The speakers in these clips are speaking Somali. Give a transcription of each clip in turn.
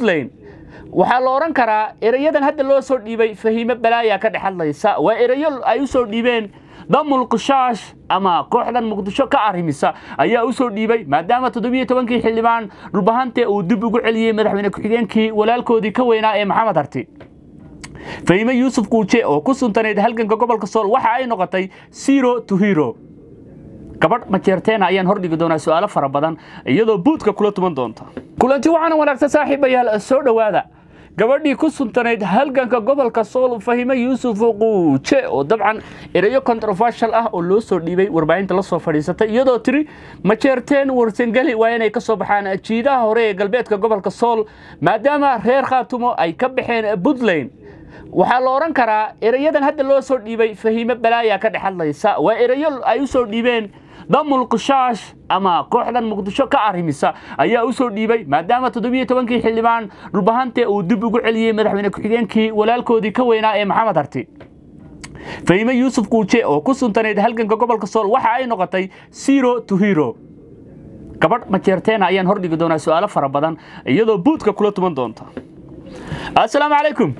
puntland waxaa la odhan karaa erayadan hadda loo soo dhiibay fahiime balaaya ka dhex hadlaysa waa erayo ay u soo dhiibeen damul qushaash ama kooxdan muqdisho ka arrimisa ayaa u soo dhiibay maadaama toddobiyo tobankii xildhibaan dhulbahante uu dib ugu celiyey madaxweyne ku-xigeenkii walaalkoodii ka weynaa ee maxamed harti fahime yuusuf kuuje oo ku suntanayd halganka gobolka sool waxa ay noqotay zero to hero gabadh majeerteena ayaan hordhigi doonaa su'aalo fara badan iyadoo buudka kula tuman doonta kulanti waxaana wanaagsan saaxiibayaal soo dhowaada gabadhii ku suntanayd halganka gobolka sool fahime yuusuf quuje oo dabcan erayo controversial ah oo loo soo dhiibay warbaahinta la soo fadhiisatay iyadoo tiri majeerteen warsangeli waa inay ka soo baxaan jiidaha hore ee galbeedka gobolka sool maadaama reer khaatumo ay ka baxeen puntland waxaa la odhan karaa erayadan hadda loo soo dhiibay fahiime balaaya ka dhex hadlaysa waa erayo ay u soo dhiibeen damul qushaash ama kooxdan muqdisho ka arrimisa ayaa u soo dhiibay maadaama toddobiyo tobankii xildhibaan dhulbahante uu dib ugu celiyey madaxweyne ku-xigeenkii walaalkoodii ka weynaa ee maxamed harti fahime yuusuf kuuje oo ku suntanayd halganka gobolka sool waxa ay noqotay zero to hero gabadh majeerteena ayaan hordhigi doonaa su'aalo fara badan iyadoo buudka kula tuman doonta assalaamu calaykum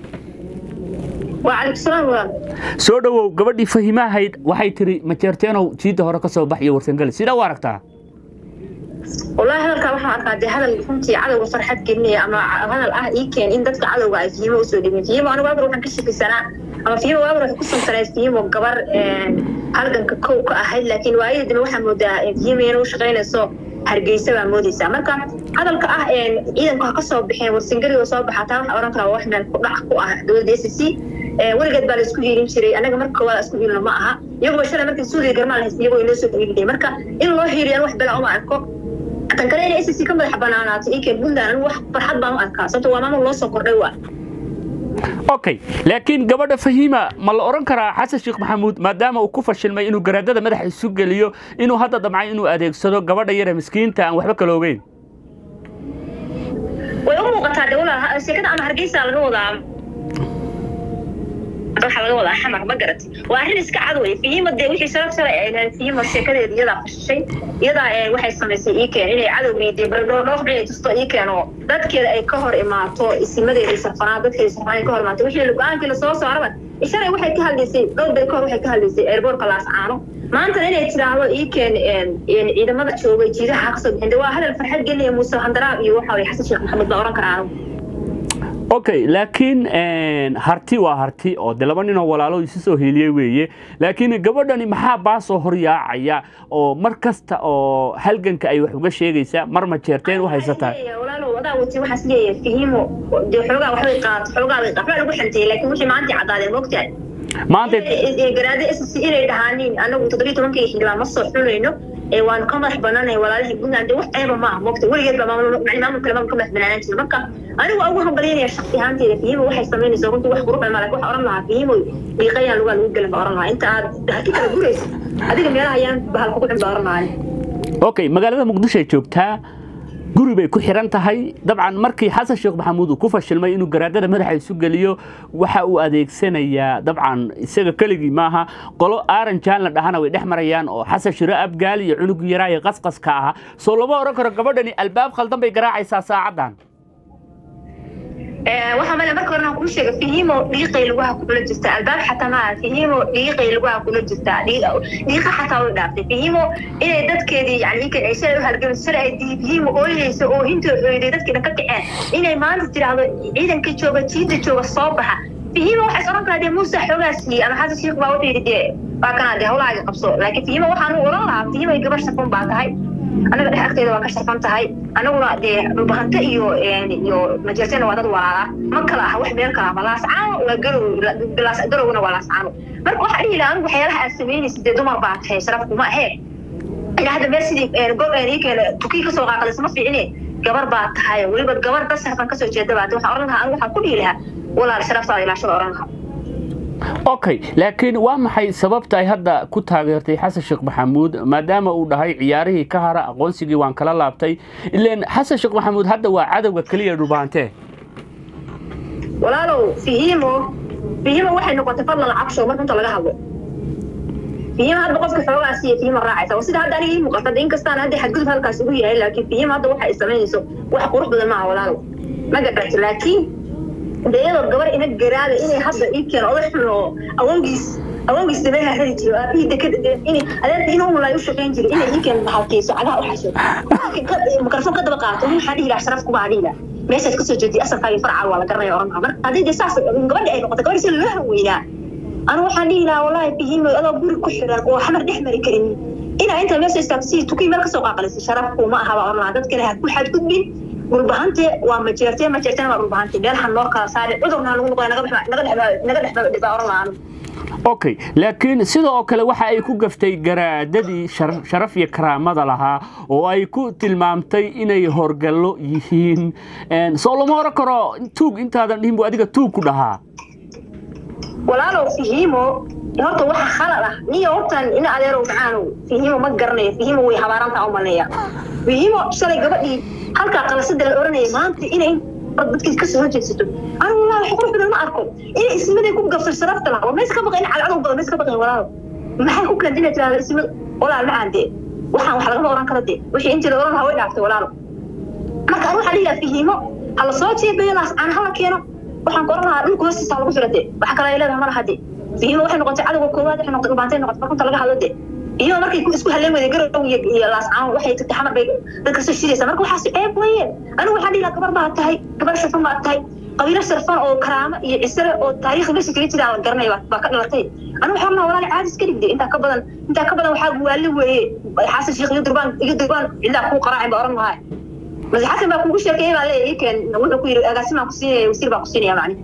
soo dhowow gabadhii fahimahayd waxay tiri majeerteenow jiidda hore ka soo bax iyo warsangeli sidaa u aragtaa wallaahi hadalkaa waxaan arkaa dee hadal runtii cadowga farxad gelinaya ama hadal ah ii keen in dadka cadowga ay fihimo usoo dhibin fihimo anigu waabar waxaan ka shakisanaa ama fihimo waabar waxay ku suntanayd fihimo gabar halganka kow ka ahayd laakiin waayadii dambe waxaa moodaa fihimo inay u shaqaynayso hargeysa baa moodaysaa marka hadalka ah ciidanku ha ka soo baxeen warsangeli oo soo baxaa taa waxaa oran karaa wax meel ku dhac ku ah dowladda s c weligeed baa la isku hiilin jiray annaga marka koowaad isku hiilino ma aha iyagoo shalay markii suudiga garmaa la haystay iyagoo inoo soo hiiliyay marka in loo hiiliyo wax bela uma arko tan kale inay s c ka madax banaanaato inkeen puntland anigu wax farxad baan u arkaa sababto waa maamul loo soo kordhay waa okay laakiin gabadha fahiima ma la odhan karaa xasan sheekh maxamuud maadaama uu ku fashilmay inuu garaadada madaxa isu geliyo inuu hadda damcay inuu adeegsado gabadha yare miskiinta aan waxba kala ogeyn way u muuqataa de walaal sheekada ama hargeysa laga wadaa waxaa laga wadaa xamar ma garati waa arrin iska cad wey fihima dee wixii sharaf shalay ay lahayd fihima sheekadeeda iyadaa fashishay iyadaa waxay samaysay ii keen inay cadowgii dee baldhoodhoof inay tusto ii keen oo dadkeeda ay ka hor imaato isimadeeda sarfanaa dadkeeda sarfanaa ay ka hor imaato wixii go-aankii lasoo saaraba shalay waxay ka hadlaysay dhowr bay ka hor waxay ka hadlaysay airboortka laascaano maantana inay tiraahdo ii keen ciidamada joogay jiidaha ha kasoo bixin de waa hadal farxad gelinaya muuse handaraab iyo waxa weye xasan sheekh maxamed baa oran karaa anigu okay laakiin harti waa harti oo de laba ninoo walaalo isu soo hiiliyey weeye laakiin gabadhani maxaa baasoo horyaacaya oo mar kasta oo halganka ay wax uga sheegaysaa mar ma jeerteen u haysataa walaalow adaa wati waxaas leeyahay fihimo dee xoogaa waxbay qaato xoogaa bay waxbaa lagu xanteeyey laakiin wixii maanta caddaadeen mogtahay maanta garaade s c inay dhahaanin anagu toddobiyo tobankii xildhibaan ma soo xulayno waanu ka madax banaanay walaalihii puntland de wax ceeba maaha mogta weligeed baa maamul kale maamul ka madax banaanaan jira marka anigu ugu hambalyaynaya shaksi ahaanteeda fihimo waxay samaynaysaa runtii wax qurux badan laakiin waxaa oran lahaa fihimo dhiiqayaan lugaa lagu gelin baa oran lahaa inta aad haki kala gurayso adiga meelaha ayaan bahal kugu cin baa oran lahaa okay magaalada muqdisho ay joogtaa guri bay ku xiran tahay dabcan markii xasan sheekh maxamuud uu ku fashilmay inuu garaadada madaxa isu geliyo waxa uu adeegsanayaa dabcan isaga keligii maaha qolo aaran jaan la dhahana way dhex marayaan oo xasan shiro abgaal iyo cunug yaraa ee qasqaska ahaa soo lama oran karo gabadhani albaab khaldan bay garaacaysaa saacaddan waxaa male marka horena kuu sheega fihimo dhiiqay lugaha kula jirta albaab xataa maaha fihimo dhiiqay lugaha kula jirta dhiiqa xataa way dhaaftay fihimo inay dadkeedii yani inkan ay shalay u halgamayso shalay ay fihimo ooynayso oo hinta ooyday dadkii dhan ka kaceen inay maanta tiraahdo ciidanka jooga jiida jooga soo baxa fihimo waxay oran karaa dee muuse xoogaa siiyey ama xasan sheekh baa wuxuu yidhi dee waa kanaa dee hawlahaaga qabso laakiin fihimo waxaan u oran lahaa fihimo gabar shaqun baa tahay anaga dhex agteeda waa ka sharfan tahay anaguna dee dhulbahante iyo iyo majeerteena waa dad walaala ma kala ah wax meel kala ah laascaano waa garow garowna waa laascaano marka waxaa dhihi lahaa anigu waxyaalaha aad samaynaysa dee dumar baa tahay sharaf kuma ahee ilaa hadda meel sidii gob ii keena tukii kasoo qaaqadaysa ma fiicine gabar baa tahay weliba gabar dad sharfan kasoo jeeda baa waxaan oran lahaa anigu waxaan ku dhihi lahaa walaal sharaftaada ilaashada oran lahaa okay laakiin waa maxay sababta ay hadda ku taageertay xasan sheekh maxamuud maadaama uu dhahay ciyaarihii ka hara aqoonsigii waan kala laabtay ileen xasan sheekh maxamuud hadda waa cadowga keliya dhulbaantee walaalow fihimo fihimo waxay noqotay fadlan cabsho marka inta laga hadlo fihimo hadda qofka xoogaa siiya fihimo raacaysa sida hadda aniga ii muuqata inkastaan hadda xadgudub halkaas ugu yahay laakiin fihimo hadda waxa ay samaynayso wax qurux badan maaha walaalow ma garata laakiin de iyadoo gabar ina garaada inay hadda ii keeno oday xun oo awowgiis awowgiis dabeeha heli jiro aabihii dekada in adeerta inuu mulay u shaqayn jiray inay ii keeno maxalkeyso cagaha u xasho mikrofon ka daba qaato waxaa dhihi lahaa sharaf kuma dhihi lahaa meeshaad kasoo jeediy asalkaaga farca waa la garanaya oran marka haddii de saas gabadhi ay noqoto gabadhi si loo haweynaa anu waxaan dhihi lahaa wallaahi bihimo adoo guri ku xiran oo xamar dhex mari karin inaa inta meesha istaagto si tukii meel kasoo qaaqalisa sharaf kuma aha baa oran lahaa dadkale ha ku xadgudbin dhulbahante waa majeertee majeertena waa dhulbahante meelhan noo kala saare cudurna lagu noqoya naga dhex baa oran lahaa anu okay laakiin sidoo kale waxa ay ku gaftay garaadadii sharaf iyo karaamada lahaa oo ay ku tilmaamtay inay horgallo yihiin soo lama oran karo tuug intaadan dhihin bu adiga tuug ku dhahaa walaalow fihimo horta waxa khalad ah niyo hortan ina adeerow macaanow fihimo ma garanayo fihimo way habaarantaa u maleeya fihimo shalay gabadhii halkaa qalasada la oranayay maanta inay dadkiis kasoo horjeedsato anigu walaa wax qurux badan ma arko inay ismaday ku gabto sharafta laha war mayska baqayn cadcadow badan mayska baqayn walaalo maxay ku keentay inay tirahdo ismad walaal macaan dee waxaan wax lagama oran karo dee wixii intii la oran lahaa way dhaaftay walaalo marka anu waxaa dhihilaha fihimo ha la soo jeebeyo laas aan hala keeno waxaan ku oran lahaa dhulka hoostiisa lagu fira dee waxa kale ay leedahay ma laha dee fihimo waxay noqotay cadowga koowaad waxay noqotay dhubaantay noqotay markunta laga hadlo dee iyo markay isku haleen weyday garow iyo laascaan waxay tagtay xamar bay dadka soo shiraysaa marka waxaas ceeb weeye anigu waxaan dhihi lahaa gabar baa tahay gabar sharfan baa tahay qabiilo sharfan oo karaamo iyo cisare oo taariikh meesha kaga jira la garanaya baa ka dhalatay anigu waxaan lahaa walaali caadis ka dhigday intaa ka badan intaa ka badan waxaa guwaali weeye xasan sheekh iyo durbaan iyo durbaan cidlaa kuu qaraacin baa oran lahaa mase xasan baa kugu sheekeeyay baa leeyahay keen wuxuu ku yidhi agaasimaan ku siinaya wasiir baa ku siinaya macni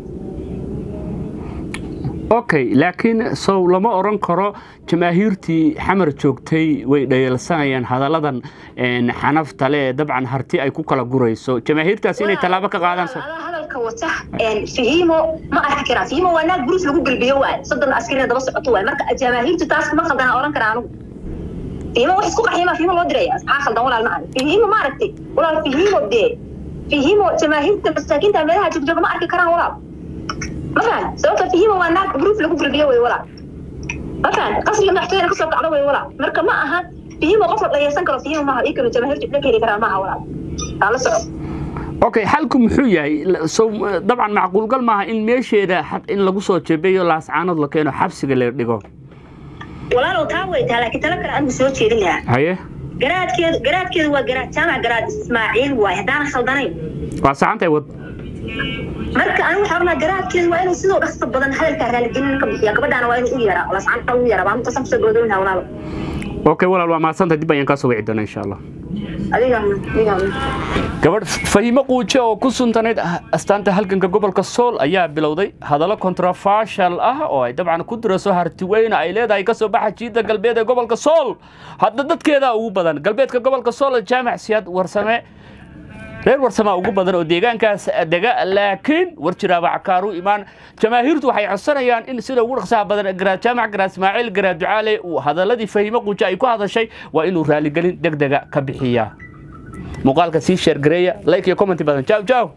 okay laakiin sow lama oran karo jamaahiirtii xamar joogtay way dhayalsanayaan hadalladan xanafta le dabcan harti ay ku kala gurayso jamaahiirtaas inay tallaabo ka qaadaan hadalka wata fihimo ma arki karaa fihimo waa naag buruus lagu gelbiyo waay soddon askarina daba socoto waay marka jamaahiirtu taas ma khaldana oran karaa anugu fihimo wax isku qaxiyama fihimo loo diraya maxaa khaldan walaal ma fihimo ma aragtay walaal fihimo dee fihimo jamaahiirta masaakiinta meelaha joogjooga ma arki karaan walaal ma fahan sababta fihimo waa naag buruuf lagu gelbiyo way walaal ma fahan qasriga madaxtooyada kasoo kacdo way walaal marka ma aha fihimo qof la dhayaysan karo fihimo maaha ii kalo jamaahiirtu dhulka heli karaa maaha walaal aa la soco okay xalku muxuu yahay so dabcan macquulgal maaha in meesheeda in lagu soo jebeeyo laascaanood la keeno xabsiga la dhigo walaalow taa way taha laakiin tala kale anigu soo jeedin lahaa haye garaadkeedu garaadkeedu waa garaad jaamac garaad ismaaciil waay haddaan khaldanayn waa saxantay wad marka anigu waxaa rabnaa garaadkeedu waa inuu sidoo dhaqso badan hadalkaa raaligelin ka bixiya gabadhaana waa inuu u yeeraa laascaanta u yeeraa baa intaasaan kusoo goodooyinaa walaalo okay walaal waa mahadsantahay dib ayaan kaa soo wici doonaa insha allah adiga adiga gabadh fahimo quuje oo ku suntanayd astaanta halganka gobolka sool ayaa bilowday hadallo controversial ah oo ay dabcan ku diraso hartiweyne ay leedahay kasoo baxa jiida galbeed ee gobolka sool hadda dadkeeda ugu badan galbeedka gobolka sool jaamac siyaad warsame reer warsamaa ugu badan oo deegaankaas dega laakiin war jiraaba cakaaru imaan jamaahiirtu waxay codsanayaan in sida ugu dhaqsaha badan garaad jaamac garaad ismaaciil garaad ducaale uu hadaladii fahimo quuje ay ku hadashay waa inuu raaligelin deg dega ka bixiyaa muuqaalka sii sheergareeya like iyo commenti badan jaw jaw